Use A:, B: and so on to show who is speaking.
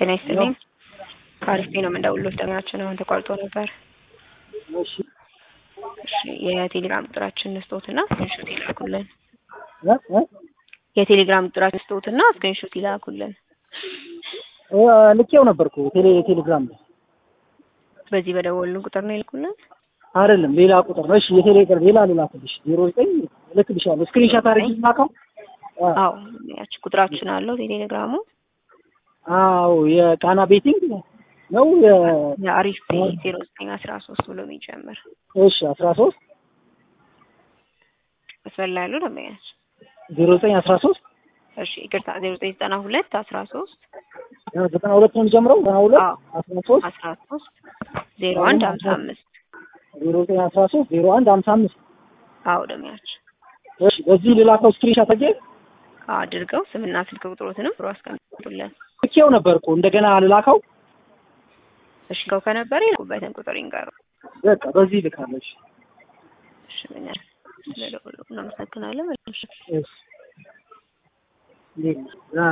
A: ጤና ይስጥልኝ። ከአሪፍ ነው የምንደውልሎት ጠኛችን አሁን ተቋርጦ ነበር።
B: እሺ
A: እሺ የቴሌግራም ቁጥራችን ስጦትና ስክሪንሾት ይላኩልን።
B: እ እ
A: የቴሌግራም ቁጥራችን ስጦትና ስክሪንሾት ይላኩልን።
B: እ ልኬው ነበርኩ ቴሌ ቴሌግራም ላይ
A: በዚህ በደወልን ቁጥር ነው ይልኩልን።
B: አይደለም ሌላ ቁጥር ነው። እሺ የቴሌግራም ሌላ ልላክልሽ ዜሮ ዘጠኝ እልክልሻለሁ ስክሪንሻት አድርጊ ላከው።
A: አዎ ያቺ ቁጥራችን አለው ቴሌግራሙ
B: አዎ የቃና ቤቲንግ ነው የ
A: የአሪፍ ዜሮ ዘጠኝ አስራ ሶስት ብሎ የሚጀምር
B: እሺ አስራ ሶስት
A: መስመር ላይ ያሉ ደንበኛች
B: ዜሮ ዘጠኝ አስራ ሶስት
A: እሺ ይቅርታ ዜሮ ዘጠኝ ዘጠና ሁለት አስራ ሶስት
B: ዘጠና ሁለት ነው የሚጀምረው ዘጠና ሁለት
A: አዎ
B: አስራ ሶስት
A: አስራ ሶስት ዜሮ አንድ ሀምሳ አምስት
B: ዜሮ ዘጠኝ አስራ ሶስት ዜሮ አንድ ሀምሳ አምስት
A: አዎ ደንበኛች
B: እሺ በዚህ ልላከው ስክሪንሻት አድርጌ
A: አድርገው ስምና ስልክ ቁጥሮትንም ብሮ አስቀምጡልን።
B: ልኬው ነበርኩ እንደገና ልላከው
A: እሺ ከው ከነበረ ይልኩበትን ቁጥር ይንገሩ።
B: በቃ በዚህ ልካለች
A: እሺ ምን ያህል ስለደወሉ እናመሰግናለን። መልካም ምሽት።
B: እሺ